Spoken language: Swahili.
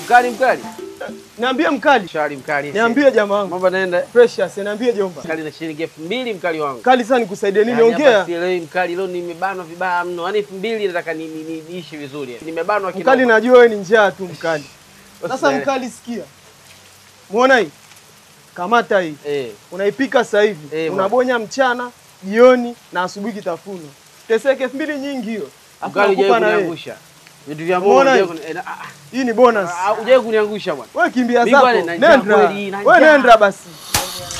Mkali mkali. Niambie mkali. Shari mkali. Niambie jamaa wangu. Mambo naenda. Precious, niambie jomba. Mkali na shilingi elfu mbili mkali wangu. Kali sana nikusaidie nini? Yaani hapa Ongea. sielewi mkali, leo nimebanwa vibaya mno. Yaani elfu mbili nataka ni- ni- ni- niishi vizuri. Nimebanwa kidogo. Mkali najua wewe ni njaa tu mkali. Sasa Usielewe. mkali sikia. Muona hii? Kamata hii. Eh. Unaipika sasa hivi. Eh, bwana. Unabonya mchana, jioni na asubuhi kitafuno. Teseke elfu mbili nyingi hiyo. Alafu Mkali nakupa hujawahi na wewe. kuniangusha. Vitu vya Mungu Umeona hujawahi hii? kuni- eh, na- ah, Hii ni bonus. ah, hujawahi kuniangusha bwana. Wewe kimbia Mimi zako. bwana, na njaa Nenda. kweli, na Wewe njaa. nenda basi.